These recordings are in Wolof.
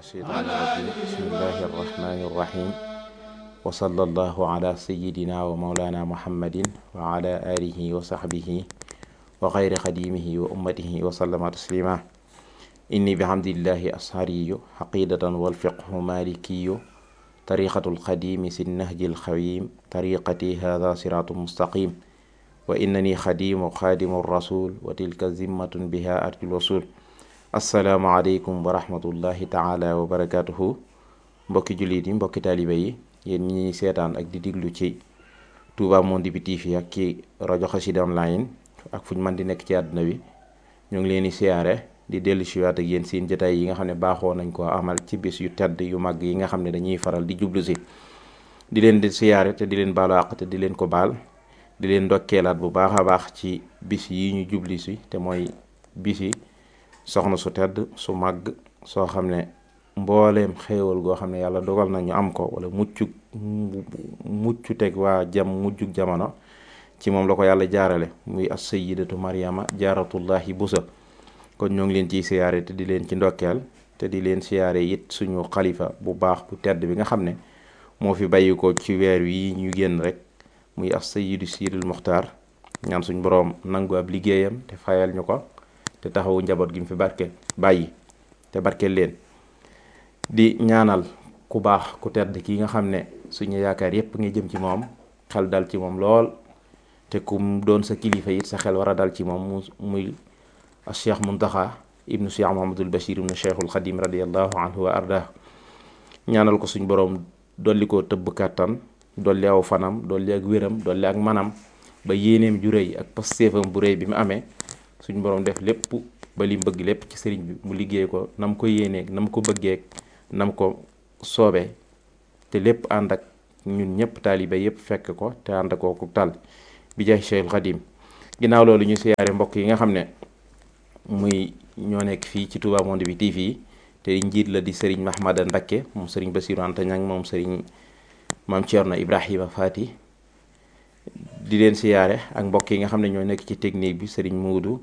الشيطان الرجيم بسم الله الرحمن الرحيم وصلى الله على سيدنا ومولانا محمد وعلى آله وصحبه وغير خديمه وأمته وسلم تسليما إني بحمد الله أسهري حقيدة والفقه مالكي طريقة القديم في النهج الخويم طريقتي هذا صراط مستقيم وإنني خديم خادم الرسول وتلك ذمة بها أرجو الوصول asalaamaaleykum wa rahmatullahi taala wa barakaatuhu mbokki jullit yi mbokki taalibe yi yéen ñi seetaan ak di diglu ci Touba Monde bi TV ak ci rajo Xassida online ak fu ñu mën di nekk ci àdduna bi ñu ngi leen di siyaare di dellu siwaat ak yéen seen jotaay yi nga xam ne baaxoo nañ koo amal ci bis yu tedd yu mag yi nga xam ne dañuy faral di jublu si di leen di siyaare te di leen baalu àq te di leen ko baal di leen ndokkeelaat bu baax a baax ci bis yi ñu jublu si te mooy bis yi soxna su tedd su màgg soo xam ne mbooleem xéewal goo xam ne yàlla dogal na ñu am ko wala muccug muccu teg waa jam mujjug jamono ci moom la ko yàlla jaarale muy as sayyidatu Maryama jaaratullahi busa kon ñoo ngi leen ciy siyaare te di leen ci ndokkeel te di leen siyaare it suñu xalifa bu baax bu tedd bi nga xam ne moo fi bàyyi ko ci weer wi ñu génn rek muy as sayyidu siidul muxtaar ñaan suñ boroom nangu ab liggéeyam te fayal ñu ko te taxawu njaboot gi mu fi barke bàyyi te barkeel leen di ñaanal ku baax ku tedd ki nga xam ne suñu yaakaar yépp ngi jëm ci moom xel dal ci moom lool te ku doon sa kilifa it sa xel war a dal ci moom mu muy cheikh muntaxa ibnu cheikh mahamadul bachir ibnu cheikhul xadim radiallahu anhu wa ardah ñaanal ko suñ boroom dolli ko tëbb kàttan dolli aw fanam dolli ak wéram dolli ak manam ba yéeneem ju rëy ak pastéefam bu rëy bi mu amee suñ boroom def lépp ba li bëgg lépp ci sëriñ bi mu liggéey ko nam ko yéeneeg nam ko bëggeeg nam ko soobee te lépp ànd ak ñun ñëpp taalibe yëpp fekk ko te ànd ak kooku tal bi jaay Cheikhul Xadim ginnaaw loolu ñu siyaare mbokk yi nga xam ne muy ñoo nekk fii ci Touba Monde bi TV te njiit la di sëriñ Mahmada Ndakke moom sëriñ Basiru Anta Ñang moom sëriñ maam Thierno Ibrahima Fati di leen siyaare ak mbokk yi nga xam ne ñoo nekk ci technique bi sëriñ Muudu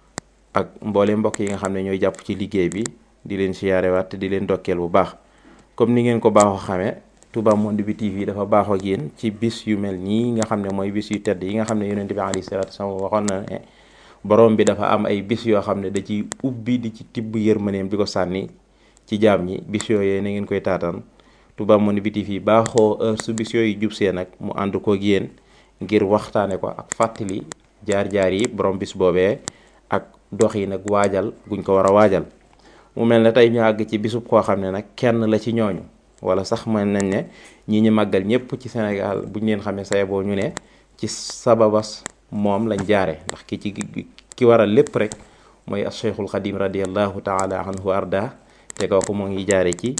ak mboole mbokk yi nga xam ne ñooy jàpp ci liggéey bi di leen siyaare waat te di leen dokkeel bu baax comme ni ngeen ko baaxoo xamee Touba Monde bi TV dafa baaxoo ak yéen ci bis yu mel nii nga xam ne mooy bis yu tedd yi nga xam ne yonent bi alayhi salaatu wasalaam waxoon na ne borom bi dafa am ay bis yoo xam ne da ci ubbi di ci tibb yërmaneem di ko sànni ci jaam ñi bis yooyee na ngeen koy taataan Touba Monde bi TV baaxoo heure su bis yooyu jub see nag mu ànd koog yéen ngir waxtaane ko ak fàttali jaar-jaar yi borom bis boobee ak dox yi nag waajal guñ ko war a waajal mu mel ne tey ñu àgg ci bisub koo xam ne nag kenn la ci ñooñu wala sax mën nañ ne ñi ñu màggal ñëpp ci Sénégal buñ leen xamee say boo ñu ne ci sababas moom lañ jaare ndax ki ci ki waral lépp rek mooy as cheikhul xadim radiallahu taala anhu arda te kooku moo ngi jaare ci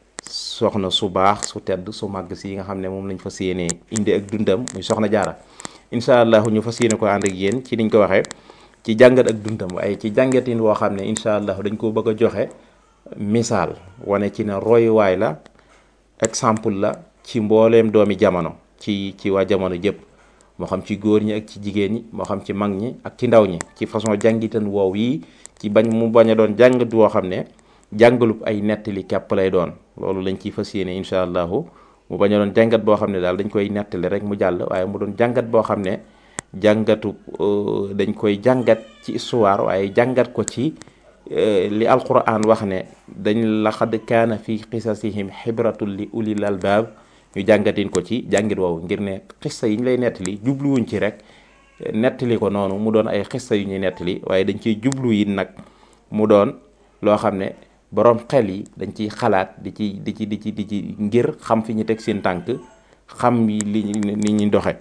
soxna su baax su tedd su màgg si nga xam ne moom lañ fas yéenee indi ak dundam muy soxna jaara incha allah ñu fas yéene ko ànd ak yéen ci niñ ko waxee ci jàngat ak dundam waaye ci jàngatin woo xam ne incha allah dañ ko bëgg a joxe misaal wane ci ne royuwaay la exemple la ci mbooleem doomi jamono ci ci waa jamono jëpp moo xam ci góor ñi ak ci jigéen ñi moo xam ci mag ñi ak ci ndaw ñi ci façon jàngitan woow yi ci bañ mu bañ a doon jàngat woo xam ne jàngalub ay nettali képp lay doon loolu lañ ciy fas yéene incha allahu mu bañ a doon jàngat boo xam ne daal dañ koy nettali rek mu jàll waaye mu doon jàngat boo xam ne jàngatu dañ koy jàngat ci histoire waaye jàngat ko ci li alquran wax ne dañ laqad kaana fi qisasihim xibratul li ulil albaab ñu jàngatin ko ci jàngit woowu ngir ne xissa yi ñu lay nettali jubluwuñ ci rek nettali ko noonu mu doon ay xissa yu ñuy nettali waaye dañ ciy jublu yi nag mu doon loo xam ne boroom xel yi dañ ciy xalaat di ci di ci di ci di ci ngir xam fi ñu teg seen tànk xam li ni ñuy doxe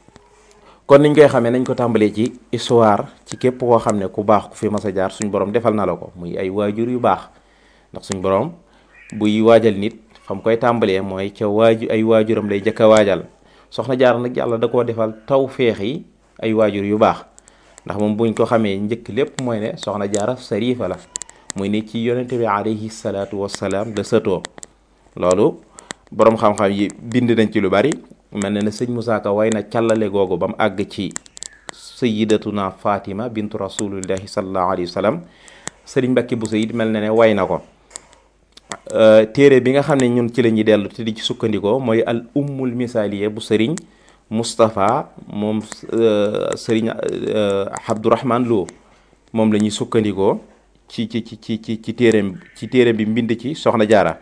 kon niñ koy xamee nañ ko tàmbalee ci histoire ci képp koo xam ne ku baax ku fi mas a jaar suñ borom defal na la ko muy ay waajur yu baax ndax suñ borom buy waajal nit fam koy tàmbalee mooy ca waaju ay waajuram lay jëkk a waajal soxna jaar nag yàlla da koo defal taw feex yi ay waajur yu baax ndax moom buñ ko xamee njëkk lépp mooy ne soxna jaara sarifa la muy ne ci yonente bi alayhi salaatu wassalaam la sëtoo loolu boroom xam-xam yi bind nañ ci lu bari mel na ne sëñ Moussa Ka way na càllale googu ba mu àgg ci sayidatuna Fatima bintu rasulillahi sallallahu alayhi wa sallam sëriñ Mbàkke Buso it mel na ne way na ko téere bi nga xam ne ñun ci la ñuy dellu te di ci sukkandikoo mooy al ummul misaaliya bu sëriñ Moustapha moom sëriñ Abdourahman Lo moom la ñuy sukkandikoo ci ci ci ci ci ci téereem ci téereem bi mbind ci soxna jaara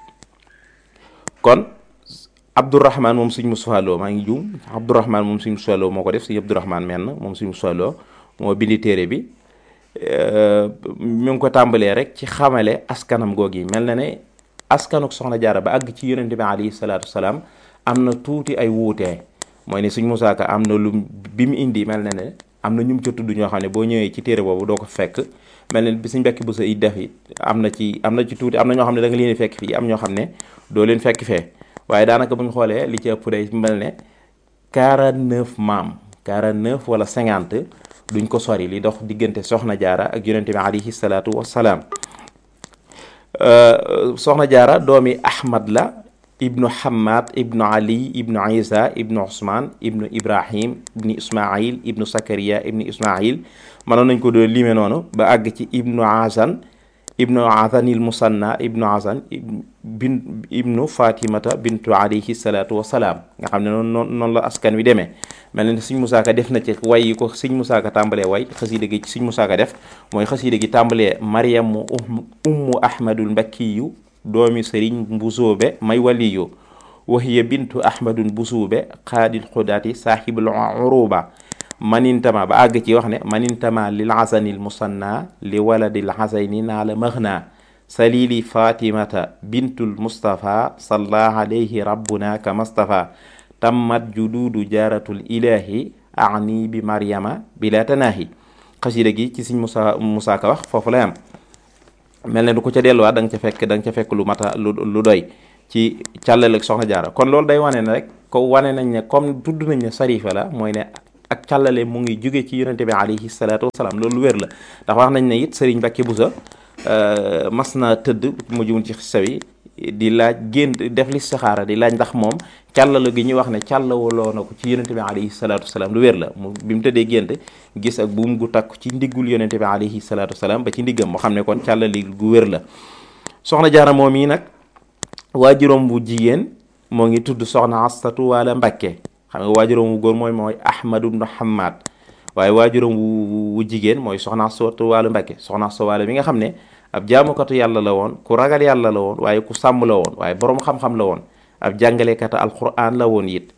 kon Abdourahman moom suñ Moustapha Lo maa ngi juum Abdourahman moom suñ Moustapha Lo moo ko def suñu Abdourahman menn moom suñ Moustapha Lo moo bindi téere bi mi ngi ko tàmbalee rek ci xamale askanam googi mel na ne askanuk soxna jaara ba àgg ci yonente bi alayhi salaatu wasalaam am na tuuti ay wuutee mooy ne suñ Musaa Ka am na lu bi mu indi mel na ne am na ñum ca tudd ñoo xam ne boo ñëwee ci téere boobu doo ko fekk mel ne bi suñ bekki bu sa it def it am na ci am na ci tuuti am na ñoo xam ne da nga leen fekk fii am ñoo xam ne doo leen fekk fee waaye daanaka bu ñu xoolee li ci ëpp day mel ne 49 maam 49 wala 50 duñ ko sori li dox diggante soxna jaara ak yonente bi alayhi salaatu wassalaam soxna jaara doomi ahmad la ibnu hamad ibnu ali ibnu isa ibnu usman ibnu ibrahim ibnu ismail ibnu sakariya ibnu ismail mënoon nañ ko doon lime noonu ba àgg ci ibnu hasan ibnu hasanil musanna ibnu hasan bin ibnu fatimata bintu alayhi salaatu wasalaam nga xam ne noonu noonu la askan wi demee mel na Sëñ Musaa Ka def na ci way yi ko Sëñ Musaa Ka tàmbalee way xasiida gi ci Sëñ Musaa Ka def mooy xasiida gi tàmbalee maryamu ummu ahmadul mbakkiyu doomi sëriñ mbusoobe may waliyu wahiya bintu ahmadun busuube xaadil xudaati saaxibul uruba manintama ba àgg ci wax ne manintama lil hasanil musanna li waladil hasani naa la maxna salili fatimata bintul mustafa salla alayhi rabbuna ka mustafa tammat juduudu jaaratul ilahi ani bi maryama bila tanaahi xasida gi ci Sëñ Musaa Musaa Ka wax foofu lay am mel ne du ko ca delluwaat da nga ca fekk da nga ca fekk lu mata lu lu doy ci càllale ak soxna jaara kon loolu day wane ne rek ko wane nañ ne comme tudd nañ ne sarifa la mooy ne ak càllale mu ngi jóge ci yonente bi alayhi salaatu wasalaam loolu lu wér la ndax wax nañ ne it sëriñ Mbàkke Buso mas naa tëdd mu jumul ci xisa yi di laaj génn def li saxaara di laaj ndax moom càllala gi ñuy wax ne càllawaloo na ko ci yonente bi alayhi salaatu wasalaam lu wér la mu bi mu tëddee gént gis ak buum gu takku ci ndiggul yonente bi alayhi salaatu wasalaam ba ci ndiggam moo xam ne kon càllali gu wér la soxna jaara moom yi nag waajuróom bu jigéen moo ngi tudd soxna astatu wala mbakke xam nga waajuróom wu góor mooy mooy ahmadu ibnu hamad waaye waajuróom wu jigéen mooy soxna astatu wala mbakke soxna astatu wala bi nga xam ne ab jaamukatu yàlla la woon ku ragal yàlla la woon waaye ku sàmm la woon waaye boroom xam-xam la woon ab jàngalekata alquran la woon it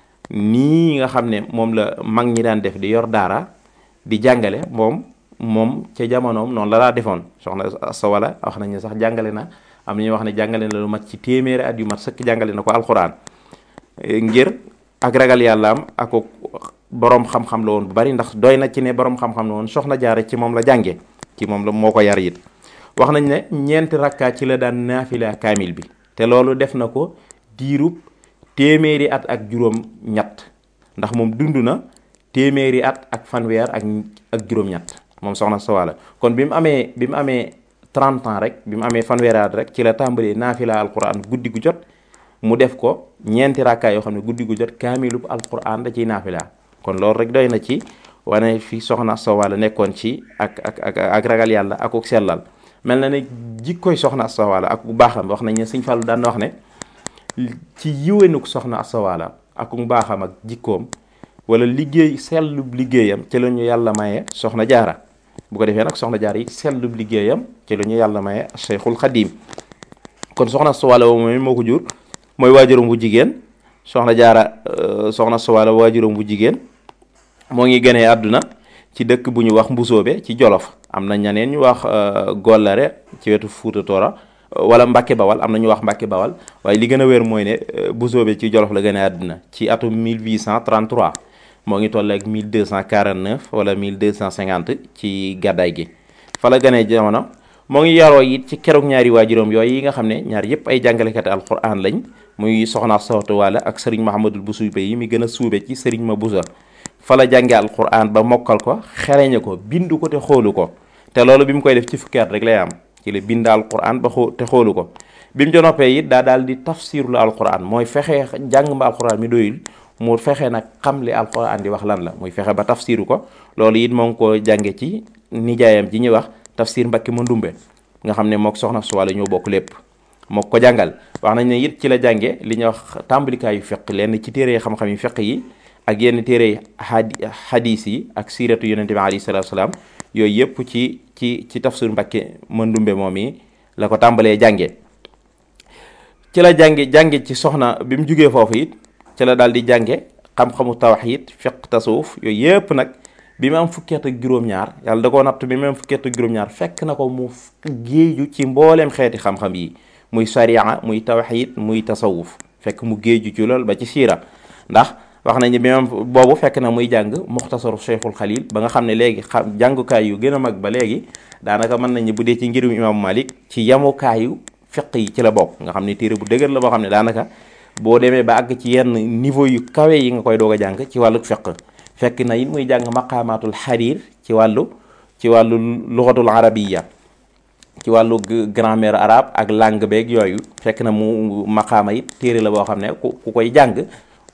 nii nga xam ne moom la mag ñi daan def di yor daara di jàngale moom moom ca jamonoom noonu la daa defoon soxna sa wala wax nañ ne sax jàngale na am na ñuy wax ne jàngale na lu mat ci téeméeri at yu mat sëkk jàngale na ko alquran ngir ak ragal yàlla am ak boroom xam-xam la woon bu bari ndax doy na ci ne boroom xam-xam la woon soxna jaare ci moom la jànge ci moom la moo ko yar it wax nañ ne ñeenti rakkaa ci la daan naafila kaamil bi te loolu def na ko diirub téeméeri at ak juróom ñett ndax moom dund na téeméeri at ak fanweer ak ak juróom-ñett moom soxna Sawala kon bi mu amee bi mu amee 30 ans rek bi mu amee fanweeri at rek ci la tàmbalee naafila alquran guddi gu jot mu def ko ñeenti rakkaa yoo xam ne guddi gu jot kaamilub alquran da ciy naafila kon loolu rek doy na ci wane fi soxna Sawala nekkoon ci ak ak ak ak ragal yàlla ak ak sellal mel na ne jikkoy soxna astawaala ak bu baaxam wax nañ ne sëñ Fallu daan na wax ne ci yiwénuk soxna astawaala ak bu baaxam ak jikkoom wala liggéey sellub liggéeyam ci la ñu yàlla maye soxna jaara bu ko defee nag soxna jaara yi sellub liggéeyam ci la ñu yàlla maye Cheikhul Xadim kon soxna astawaala woo moom moo ko jur mooy waajuram bu jigéen soxna jaara soxna astawaala waajuram bu jigéen moo ngi gënee àdduna ci dëkk bu ñu wax mbusoobe ci jolof am na ñeneen ñu wax gollare ci wetu fuuta toora wala mbàkke bawal am na ñu wax mbàkke bawal waaye li gën a wér mooy ne mbusoobe ci jolof la gën a àdduna ci atum 1833 moo ngi toll ak 1249 wala 1250 ci gàddaay gi fa la gënee jamono moo ngi yaroo it ci keroog ñaari waajuram yooyu yi nga xam ne ñaar yëpp ay jàngalekati alquran lañ muy soxna sawtu wala ak sëriñ mahamadul busuybe yi mi gën a suube ci sëriñ ma busa fa la jànge alquran ba mokkal ko xereñe ko bindu ko te xoolu ko te loolu bi mu koy def ci fukki at rek lay am ci la bind alquran ba xoo te xoolu ko bi mu ca noppee it daa daal di tafsirlu alquran mooy fexe jàng ma alquran mi doyul mu fexe nag xam li alquran di wax lan la muy fexe ba tafsiru ko loolu it moo ngi ko jànge ci nijaayam ji ñuy wax tafsir mbakki ma ndumbe nga xam ne mook soxna suwala ñoo bokk lépp moo ko jàngal wax nañ ne it ci la jànge li ñuy wax tàmbalikaayu fiq lenn ci téere xam-xam yi fiq yi ak yenn téere hadis yi ak siiratu yonente bi alayhi salaatu salaam yooyu yëpp ci ci ci tafsir Mbàkke Mandumbe moom yi la ko tàmbalee jànge ci la jànge jànge ci soxna bi mu jugee foofu it ci la daal di jànge xam-xamu tawxiid fiq tasawuf yooyu yëpp nag bi mu am fukki at ak juróom-ñaar yàlla da koo natt bi mu am fukki at ak juróom-ñaar fekk na ko mu géeju ci mbooleem xeeti xam-xam yi muy sariya muy tawxiid muy tasawuf fekk mu géeju ci lool ba ci siira ndax wax nañu bi même boobu fekk na muy jàng muxtasaru cheikhul xalil ba nga xam ne léegi xam jàngukaay yu gën a mag ba léegi daanaka mën nañu bu dee ci ngirum imaamu malik ci yamukaayu fiq yi ci la bokk nga xam ne téere bu dëgër la boo xam ne daanaka boo demee ba àgg ci yenn niveau yu kawe yi nga koy doog a jàng ci wàllu fiq fekk na it muy jàng maqaamaatul xariir ci wàllu ci wàllu luxatul arabiya ci wàllu grammaire arabe ak langue beeg yooyu fekk na mu maqaama it téere la boo xam ne ku ku koy jàng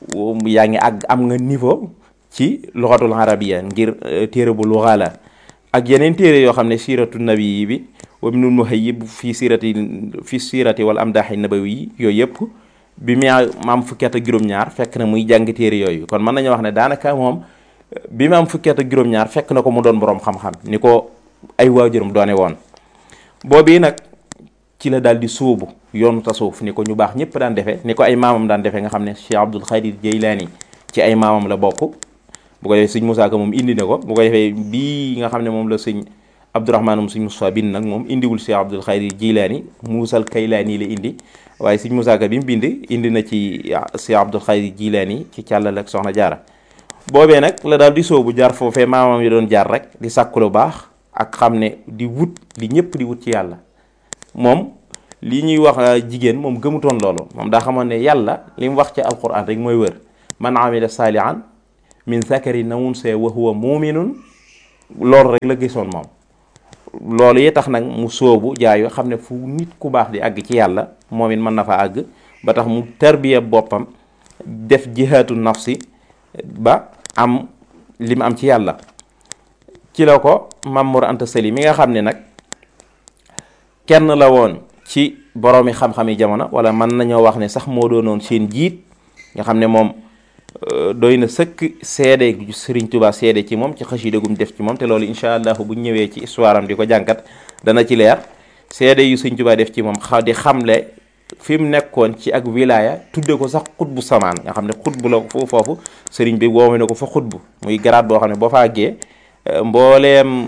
yaa ngi àgg am nga niveau ci luxatul arabiya ngir téere bu luxa la ak yeneen téere yoo xam ne siiratu nabi bi wa ibnul muhayyib fii siirati fii siirati wala amdaaxi nabawi yooyu yëpp bi mu am fukki at ak juróom-ñaar fekk na muy jàng téere yooyu kon mën nañu wax ne daanaka moom bi mu am fukki at ak juróom-ñaar fekk na ko mu doon boroom xam-xam ni ko ay waajuram doone woon boobii nag ci la daal di sóobu yoonu tasawuf ni ko ñu baax ñëpp daan defee ni ko ay maamam daan defee nga xam ne Cheikh Abdul Xaadir Jeylaani ci ay maamam la bokk bu ko defee sëñ Musaa Ka moom indi na ko bu ko defee bii nga xam ne moom la sëñ Abdourahmaan moom sëñ Musaa bind nag moom indiwul Cheikh Abdul Xaadir Jeylaani Muusal Kaylaani la indi waaye sëñ Musaa Ka bi mu bind indi na ci Cheikh Abdul Xaadir Jeylaani ci càllal ak soxna jaara boobee nag la daal di sóobu jaar foofee maamam yi doon jaar rek di sàkku lu baax ak xam ne di wut li ñëpp di wut ci yàlla moom li ñuy wax jigéen moom gëmutoon loolu moom daa xamoon ne yàlla li mu wax ci alquran rek mooy wër man amila saalihan min zakarin aw unsaa wa huwa muminun loolu rek la gisoon moom loolu yi tax nag mu sóobu jaayu xam ne fu nit ku baax di àgg ci yàlla moom it mën na fa àgg ba tax mu tarbiya boppam def jihaatu nafsi ba am li mu am ci yàlla ci la ko Mamour Anta Sali mi nga xam ne nag kenn la woon ci boroomi xam-xami jamono wala mën nañoo wax ne sax moo doonoon seen jiit nga xam ne moom doy na sëkk seede Sëriñ Tuubaa seede ci moom ci xasida gum def ci moom te loolu incha allah bu ñëwee ci histoire am di ko jànkat dana ci leer seede yu Sëriñ Tuubaa def ci moom xa di xamle fi mu nekkoon ci ak wilaya tudde ko sax xutbu samaan nga xam ne xutbu la foofu foofu sëriñ bi woome na ko fa xutbu muy garaat boo xam ne boo fa àggee mbooleem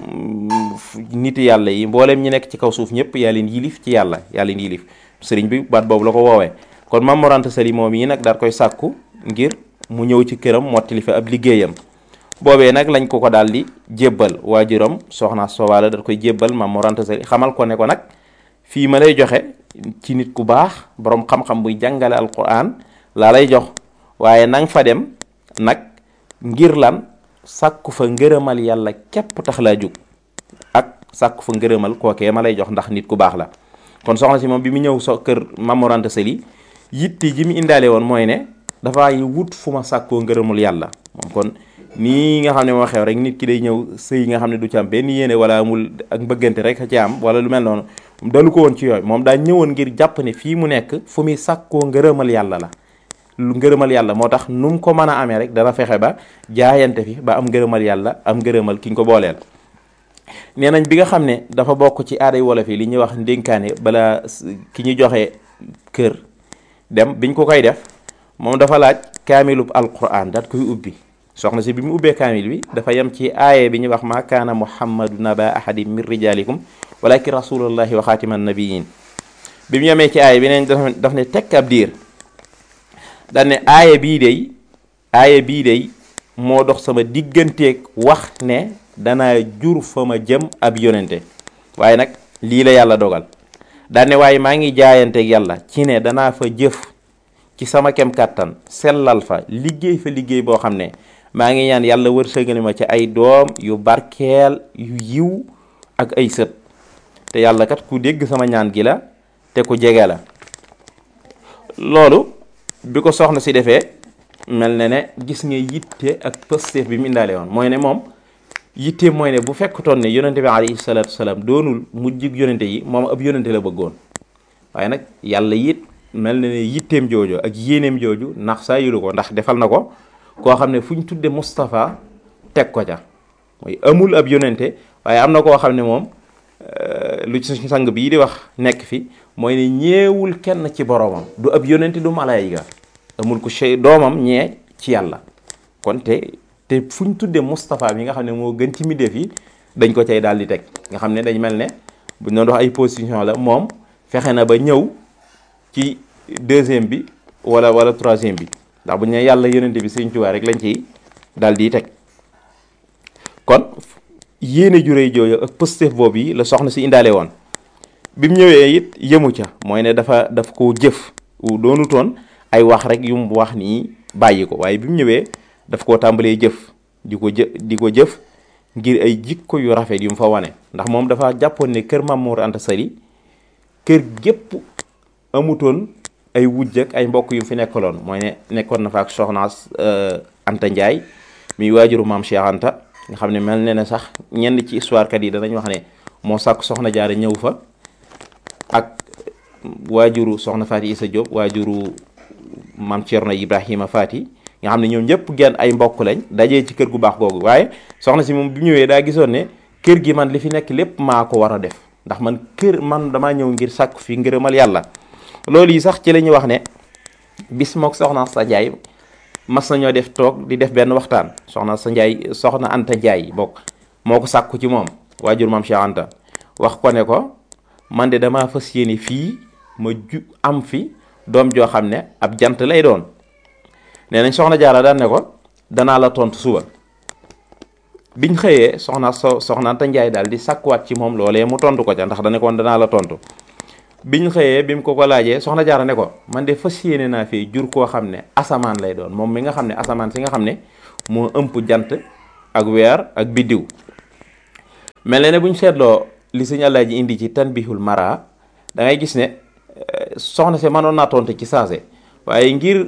nit yàlla yi mbooleem ñi nekk ci kaw suuf ñëpp yaa leen yilif ci yàlla yaa leen yilif sëriñ bi baat boobu la ko woowee kon Maam Mor Anta Sali moom yi nag daal koy sàkku ngir mu ñëw ci këram mottali fa ab liggéeyam boobee nag lañ ko ko daal di jébbal waajuram soxna Sowaala daal koy jébbal Maam Mor Anta Sali xamal ko ne ko nag fii ma lay joxe ci nit ku baax borom xam-xam buy jàngale alquran laa lay jox waaye nang fa dem nag ngir lan sàkku fa ngërëmal yàlla képp tax laa jóg ak sàkku fa ngërëmal kookee ma lay jox ndax nit ku baax la kon soxna si moom bi mu ñëw so kër Maam Mor Anta Sali yitti ji mu indaale woon mooy ne dafay wut fu ma sàkkoo ngërëmul yàlla moom kon nii nga xam ne moo xew rek nit ki day ñëw sëy nga xam ne du ci am benn yéene wala amul ak mbëggante rek a ci am wala lu mel noonu dalu ko woon ci yooyu moom daa ñëwoon ngir jàpp ne fii mu nekk fu muy sàkkoo ngërëmal yàlla la lu ngërëmal yàlla moo tax nu mu ko mën a amee rek dana fexe ba jaayante fi ba am ngërëmal yàlla am ngërëmal ki ñu ko booleel nee nañ bi nga xam ne dafa bokk ci aaday wolof yi li ñuy wax ndénkaane bala ki ñu joxe kër dem biñ ko koy def moom dafa laaj kaamilub alquran daat koy ubbi soxna si bi mu ubbee kaamil bi dafa yem ci aaye bi ñuy wax ma kaana muhammadu naba ahadi min rijalikum walakin rasulullahi wa xaatiman nabiyin bi mu yemee ci aaye bi neen daf ne tekk ab diir daan ne aaye bii day aaye bii day moo dox sama digganteeg wax ne danaa jur fa ma jëm ab yonente waaye nag lii la yàlla dogal daan ne waaye maa ngi jaayanteeg yàlla ci ne danaa fa jëf ci sama kem kàttan sellal fa liggéey fa liggéey boo xam ne maa ngi ñaan yàlla wërsëgali ma ci ay doom yu barkeel yu yiw ak ay sët te yàlla kat ku dégg sama ñaan gi la te ku jege la loolu bi ko soxna si defee mel ne ne gis nga yitte ak pësteef bi mu indaale woon mooy ne moom yitte mooy ne bu fekkutoon ne yonente bi alayhi salaatu wasalaam doonul mujjig yonente yi moom ab yonente la bëggoon waaye nag yàlla it mel na ne yitteem jooju ak yéeneem jooju ndax saa yulu ko ndax defal na ko koo xam ne fu ñu tudde Moustapha teg ko ca mooy amul ab yonente waaye am na koo xam ne moom lu ci suñu sang bii di wax nekk fi mooy ne ñeewul kenn ci boroomam du ab yonente du malaayika amul ku chey doomam ñee ci yàlla kon te te fu ñu tuddee Moustapha mi nga xam ne moo gën ci middeef yi dañ ko cay daal di teg nga xam ne dañ mel ne bu ñu doon wax ay position la moom fexe na ba ñëw ci deuxième bi wala wala troisième bi ndax bu ñu ne yàlla yonente bi Sëriñ Tuubaa rek lañ ciy daal di teg kon yéene ju réy jooju ak pëstef boobu yi la soxna si indaale woon bi mu ñëwee it yëmu ca mooy ne dafa daf ko jëf doonu toon ay wax rek yu mu wax nii bàyyi ko waaye bi mu ñëwee daf koo tàmbalee jëf di ko jë di ko jëf ngir ay jikko yu rafet yu mu fa wane ndax moom dafa jàppoon ne kër Maam Mor Anta Sali kër gépp amutoon ay wujj ak ay mbokk yu mu fi nekkaloon mooy ne nekkoon na fa ak soxnaas Anta Ndiaye muy waajuru maam Cheikh Anta nga xam ne mel ne ne sax ñenn ci histoire kat yi danañ wax ne moo sàkk soxna jaare ñëw fa ak waajuru soxna Faati Isa Diop waajuru maam Thierno Ibrahima Faati nga xam ne ñoom ñëpp genn ay mbokk lañ dajee ci kër gu baax googu waaye soxna si moom bi ñëwee daa gisoon ne kër gi man li fi nekk lépp maa ko war a def ndax man kër man damaa ñëw ngir sàkk fi ngërëmal yàlla loolu yi sax ci la ñuy wax ne bis mook soxna sa Njaay mas nañoo def toog di def benn waxtaan soxna sa Njaay soxna Anta Njaay bokk moo ko sàkku ci moom waajur maam Cheikh Anta wax ko ne ko man de damaa fas yéene fii ma ju am fi doom joo xam ne ab jant lay doon nee nañ soxna jaara daan ne ko danaa la tontu suba biñ xëyee soxna so soxna Anta Njaay daal di sàkkuwaat ci moom loolee mu tontu ko ca ndax dane ko danaa la tontu biñ xëyee bi mu ko ko laajee soxna jaara ne ko man de fas yéene naa fii jur koo xam ne asamaan lay doon moom mi nga xam ne asamaan si nga xam ne moo ëmp jant ak weer ak biddiw mel ne buñ seetloo li sëñ Alaaji indi ci tanbihul mara da ngay gis ne soxna si mënoon naa tontu ci saase waaye ngir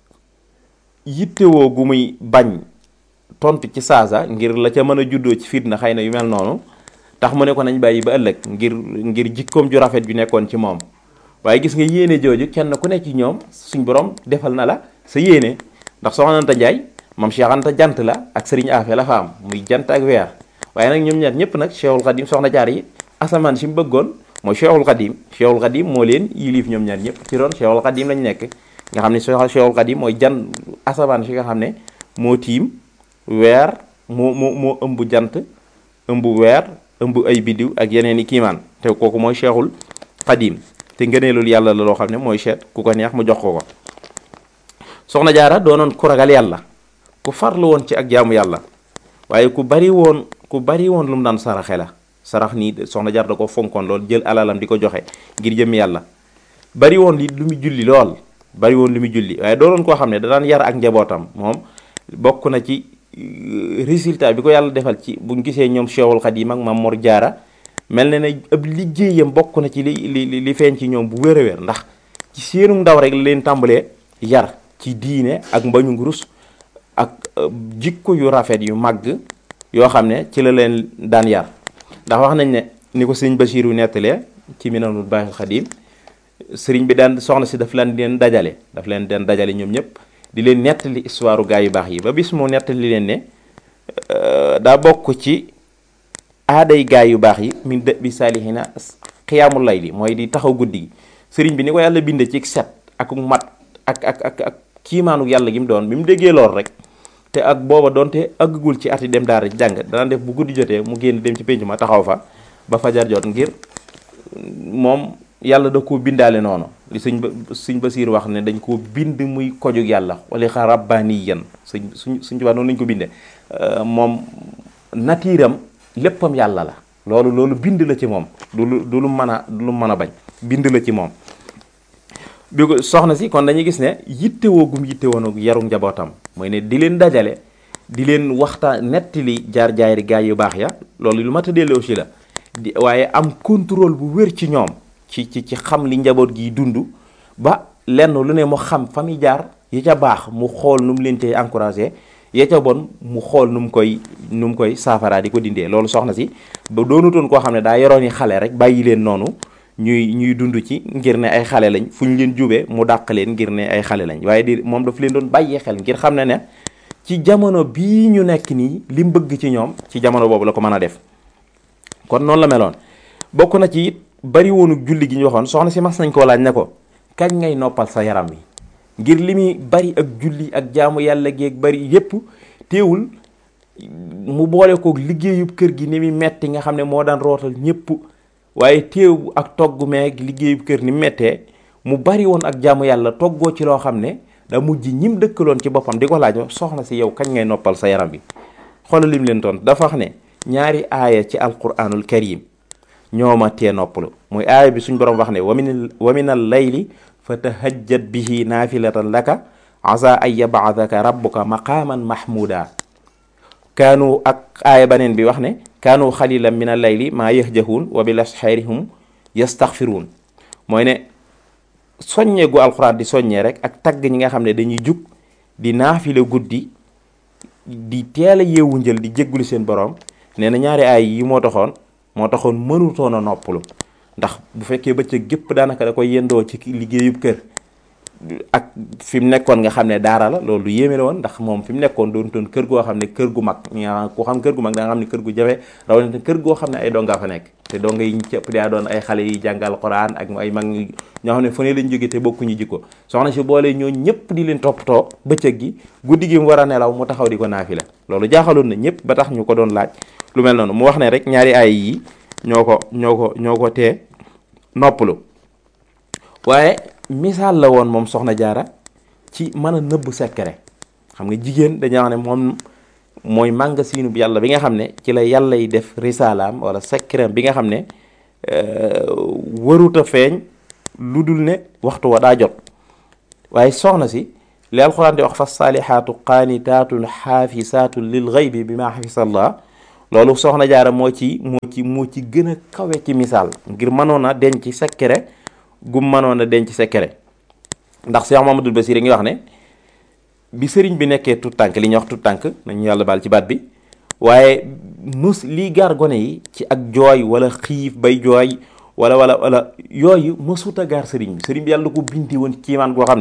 yittewoo gu muy bañ tontu ci saasa ngir la ca mën a juddoo ci fitna xëy na yu mel noonu tax mu ne ko nañ bàyyi ba ëllëg ngir ngir jikkoom ju rafet ju nekkoon ci moom waaye gis nga yéene jooju kenn ku nekk ci ñoom suñ borom defal na la sa yéene ndax soxna Anta Njaay moom Cheikh Anta jant la ak sëriñ Afe la fa am muy jant ak weer waaye nag ñoom ñaar ñëpp nag Cheikhul Khadim soxna jaar yi asamaan si mu bëggoon mooy Cheikhul Khadim Cheikhul Khadim moo leen yilif ñoom ñaar ñëpp ci doon Cheikhul Khadim lañ nekk nga xam ne Cheikhul Khadim mooy jan asamaan si nga xam ne moo tiim weer moo moo moo ëmb jant ëmb weer ëmb ay biddiw ak yeneen i kiimaan te kooku mooy Cheikhul Khadim te ngëneelul yàlla la loo xam ne mooy seet ku ko neex mu jox ko ko soxna jaara doonoon ku ragal yàlla ku farlu woon ci ak jaamu yàlla waaye ku bari woon ku bari woon lu mu daan saraxe la sarax nii soxna jaara da ko fonkoon lool jël alalam di ko joxe ngir jëm yàlla bari woon li lu mu julli lool bari woon lu mu julli waaye doonoon koo xam ne da daan yar ak njabootam moom bokk na ci résultat bi ko yàlla defal ci buñ gisee ñoom Cheikhul Khadim ak Maam Mor Jaara mel na ne ab liggéeyam bokk na ci li li li feeñ ci ñoom bu wér a wér ndax ci seenu ndaw rek la leen tàmbalee yar ci diine ak mbañu ngurus ak jikko yu rafet yu màgg yoo xam ne ci la leen daan yar ndax wax nañ ne ni ko sëñ Basiiru nettalee ci Minanul Baaxil Xadim sëriñ bi daan soxna si daf leen leen dajale daf leen den dajale ñoom ñëpp di leen nettali histoire gaa yu baax yi ba bis moo nettali leen ne daa bokk ci aaday gaa yu baax yi min dë bi saalihina xiyaamul lay li mooy di taxaw guddi gi sëriñ bi ni ko yàlla binde ci set ak mat ak ak ak ak kiimaanu yàlla gi mu doon bi mu déggee lool rek te ak booba doonte àggagul ci ati dem daara jàng dana def bu guddi jotee mu génn dem ci pénc ma taxaw fa ba fajar jot ngir moom yàlla da koo bindaale noonu li sëñ ba sëñ Basiir wax ne dañ koo bind muy kojug yàlla wala xa rabbaaniyan sëñ suñ suñ tubaab noonu lañ ko bindee moom natiiram léppam yàlla la loolu loolu bind la ci moom du lu du lu mën a du lu mën a bañ bind la ci moom bi ko soxna si kon dañuy gis ne yittewoo gum yittewoo nag yaru njabootam mooy ne di leen dajale di leen waxtaan nettali jaar jaayri gaay yu baax ya loolu lu mat a delloo aussi la di waaye am contrôle bu wér ci ñoom ci ci ci xam li njaboot gi dund ba lenn lu ne mu xam fa muy jaar ya ca baax mu xool nu mu leen tey encouragé ya ca bon mu xool nu mu koy nu mu koy saafaraa di ko dindee loolu soxna si ba doonutoon koo xam ne daa yoroon yi xale rek bàyyi leen noonu ñuy ñuy dund ci ngir ne ay xale lañ fu ñu leen jubee mu dàq leen ngir ne ay xale lañ waaye di moom daf leen doon bàyyee xel ngir xam ne ne ci jamono bii ñu nekk nii li mu bëgg ci ñoom ci jamono boobu la ko mën a def kon noonu la meloon bokk na ci it bari woonu julli gi ñu waxoon soxna si mas nañ koo laaj ne ko kañ ngay noppal sa yaram wi ngir li muy bari ak julli ak jaamu yàlla geeg bari yépp teewul mu boole kook liggéeyub kër gi ni muy metti nga xam ne moo daan rootal ñépp waaye teew ak togg meeg liggéeyub kër ni mettee mu bari woon ak jaamu yàlla toggoo ci loo xam ne da mujj ñim dëkkaloon ci boppam di ko laaj soxna si yow kañ ngay noppal sa yaram bi xoolal lim leen toon dafa wax ne ñaari aaya ci alquranul karim ñooma tee noppalu muy aaya bi suñ borom wax ne wamin wa min al layli fa tahajjat bihi naafilatan laka asa an yabaadaka rabbuka maqaaman mahmuda kaanu ak aaya baneen bi wax ne kaanu xalilan min al layli maa yahjahuun wa bil asxaarihum yastaxfiruun mooy ne soññee gu alxuraan di soññee rek ak tagg ñi nga xam ne dañuy jug di naafile guddi di teel a yeewu njël di jéggulu seen borom nee na ñaari aay yi moo taxoon moo taxoon mënutoon a noppalu ndax bu fekkee bëccëg gépp daanaka da koy yendoo ci liggéeyub kër ak fi mu nekkoon nga xam ne daara la loolu lu yéeme la woon ndax moom fi mu nekkoon doon toon kër goo xam ne kër gu mag nga ku xam kër gu mag da nga xam ne kër gu jafe rawatina kër goo xam ne ay donga fa nekk te donga yi cëpp daa doon ay xale yi jàngal Quran ak ay mag ñoo xam ne fu ne lañ jóge te bokkuñu jikko soxna si boole ñoo ñëpp di leen toppatoo bëccëg gi guddi gi mu war a nelaw mu taxaw di ko naafila loolu jaaxaloon na ñëpp ba tax ñu ko doon laaj lu mel noonu mu wax ne rek ñaari ay yi ñoo ko ñoo ko ñoo ko tee noppalu waaye misaal la woon moom soxna jaara ci mën a nëbb secret xam nga jigéen dañuy wax ne moom mooy màngasiinu bi yàlla bi nga xam ne ci la yàlla yi def risalaam wala secret bi nga xam ne waruta feeñ lu dul ne waxtu wa daa jot waaye soxna si li alxuraan di wax fa saalihaatu qaanitaatun xaafisaatun lil xaybi bi ma xafisallah loolu soxna jaara moo ci moo ci moo ci gën a kawe ci misaal ngir mënoon a denc secret gum mënoon a denc secret ndax Cheikh Mamadou Bassir ngi wax ne bi sëriñ bi nekkee tout tànk li ñuy wax tout tànk nañu yàlla baal ci baat bi waaye mus lii gaar gone yi ci ak jooy wala xiif bay jooy wala wala wala yooyu mësuta gaar sëriñ bi sëriñ bi yàlla ko binti woon kiimaan goo xam ne